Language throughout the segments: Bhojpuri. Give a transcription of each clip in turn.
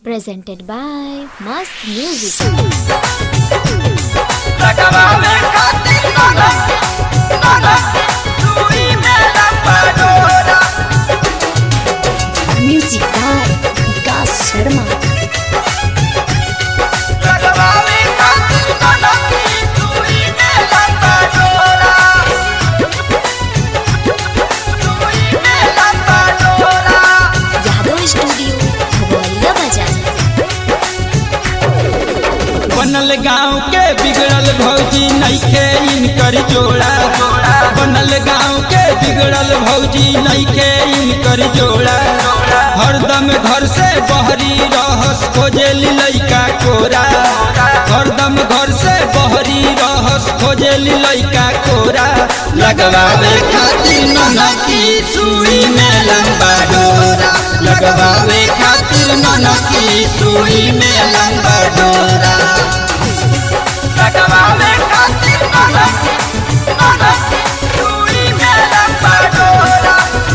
presented by Mast Music. लगावे खातिर नाना नाना सुई में लंबा Music by Vikas Sharma. लगावे खातिर नाना सुई में लंबा डोरा सुई में लंबा डोरा Yadav Studio, Bhagwaliya Bazaar. बनल गांव के बिगड़ल भौजी नइखे इनकर जोड़ा बनल गांव के बिगड़ल भौजी नइखे इनकर जोड़ा हरदम घर से बहरी रहस खोजे लइका कोरा हरदम घर से बहरी रहस खोजे लइका कोरा लगवावे खातिर ननकी सुई में लंबा डोरा लगवावे खातिर ननकी सुई में लंबा डोरा लगावे खातिर नाना नाना सुई में लंबा डोरा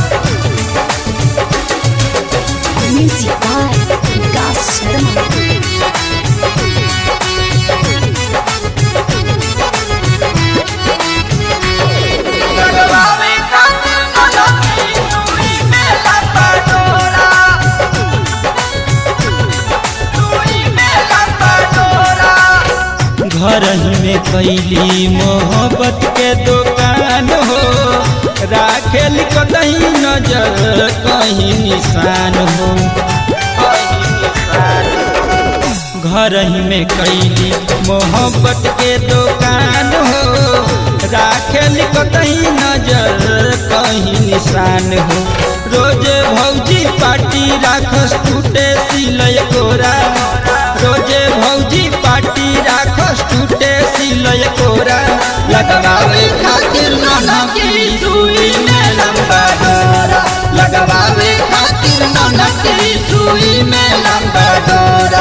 Music by Vikas Sharma. लगावे खातिर नाना सुई में लंबा डोरा सुई में लंबा डोरा घर ही में कैली मोहब्बत के दुकान हो राखेल कतही नजर कहीं निशान हो घर ही में कैली मोहब्बत के दुकान हो राखेल कतही नजर कहीं निशान हो रोज भौजी पार्टी राखस टूटे सिलय कोरा रोजे भौजी पार्टी राखस टूटे सिलय कोरा लगवावे खातिर नाना की सुई में लंबा डोरा लगवावे खातिर नाना की सुई में लंबा डोरा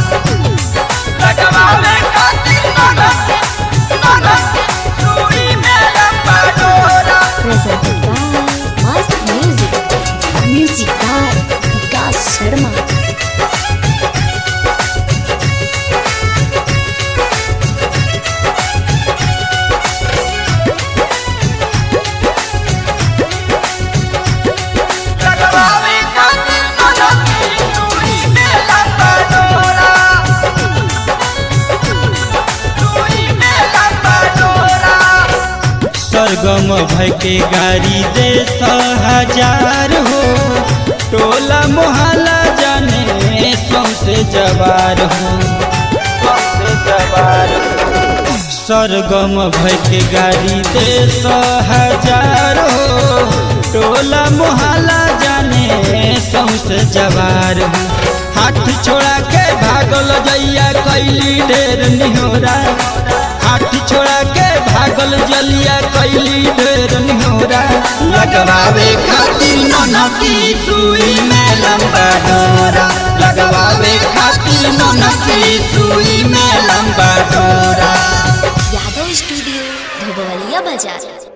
लगावे खातिर नाना नाना सुई में लंबा डोरा Presented by Mast Music. Music by Vikas Sharma. लगावे खातिर नाना सुई में लंबा डोरा सुई में लंबा डोरा सरगम भय के गाड़ी दे हजार हो टोला मोहल्ला जाने सौसे जवार हो सौसे जवार हो सरगम भय के गाड़ी दे हजार हो टोला मोहल्ला जाने सौसे जवार हो हाथ छोड़ा के भागल जैया कैली ढेर निहोरा हाथ छोड़ा के भागल जलिया कैली ढेर निहोरा लगवावे खातिर ननकी सुई में लंबा डोरा लगवावे खातिर ननकी सुई में लंबा डोरा Yadav Studio, Bhagwaliya Bazaar.